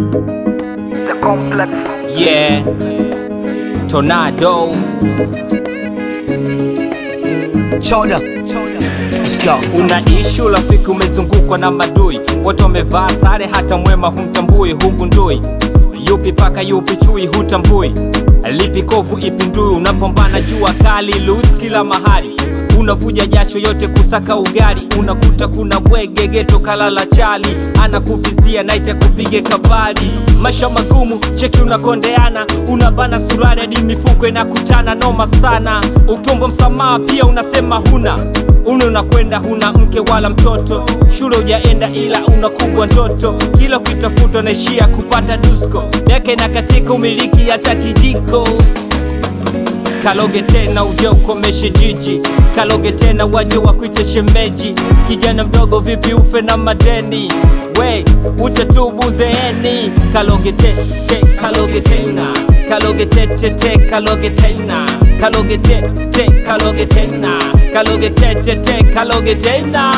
The complex. Yeah, Tornado. Choda. Let's go. Unaishi urafiki umezungukwa na madui, wote wamevaa sare, hata mwema humtambui. Hugundui yupi paka yupi chui, hutambui lipi kovu ipi ndui. Unapambana jua kali, loot kila mahali, unavuja jasho yote kusaka ugali. Unakuta kuna bwege geto kalala chali, anakuvizia naite kupige kabali. Maisha magumu, cheki unakondeana, unabana surari hadi mifuko inakutana, noma sana. Ukiomba msamaha pia unasema huna Uno unakwenda huna mke wala mtoto, shule hujaenda ila unakubwa ndoto, kila ukitafuta unaishia kupata dusko, miaka inakatika umiliki hata kijiko. Kaloge tena uje ukomeshe jiji, kaloge tena waje wakuite shemeji. Kijana mdogo vipi ufe na madeni, we utatubu zeeni. Kaloge te, te, kaloge tena, kaloge te, te, te, kaloge tena, kaloge te, te, kaloge tena, kaloge te, te, te, kaloge tena.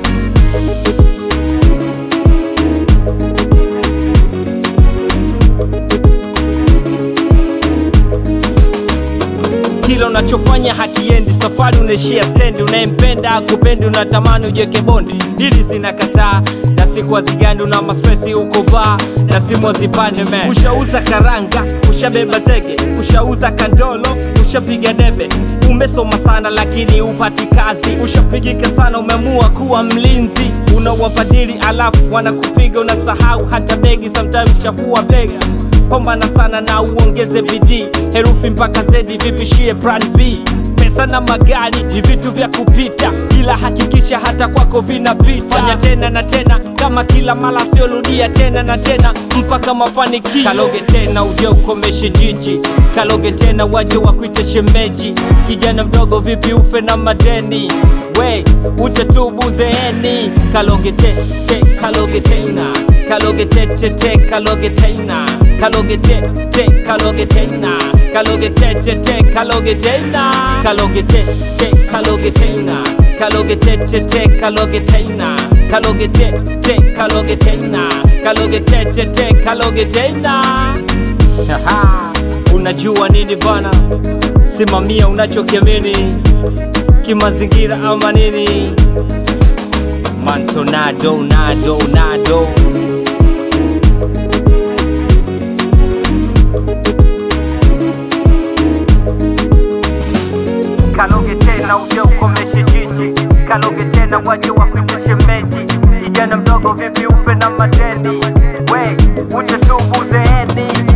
kila unachofanya hakiendi, safari unaishia stendi. Unayempenda akupendi, unatamani ujeke bondi, dili zinakataa na siku hazigandi, una mastresi uko baa na simu hazipande man. Ushauza karanga, ushabeba zege, ushauza kandolo, ushapiga debe, umesoma sana lakini upati kazi, ushapigika sana, umeamua kuwa mlinzi, unawabadili alafu wanakupiga, unasahau hata begi, sometimes chafua bega pambana sana na uongeze bidii, herufi mpaka zedi, vipishie plan B. Pesa na magari ni vitu vya kupita, ila hakikisha hata kwako vinapita. Fanya tena na tena, kama kila mara, siorudia tena na tena mpaka mafanikio. Kaloge tena uje ukomeshe jiji, kaloge tena waje wakuite shemeji. Kijana mdogo vipi ufe na madeni, we utatubu zeeni. Kaloge te, te, kaloge tena, kaloge te, te, te, kaloge tena kaloge te te kaloge tena kaloge te te te kaloge tena kaloge te te kaloge tena kaloge te te te kaloge tena kaloge te te kaloge tena kaloge te te te kaloge tena Haha, unajua nini bana simamia unachokiamini kimazingira ama nini mantonado nado nado Kaloge tena uje ukomeshe jiji, kaloge tena waje wakuite shemeji. Kijana mdogo vipi ufe na madeni, we utatubu zeeni.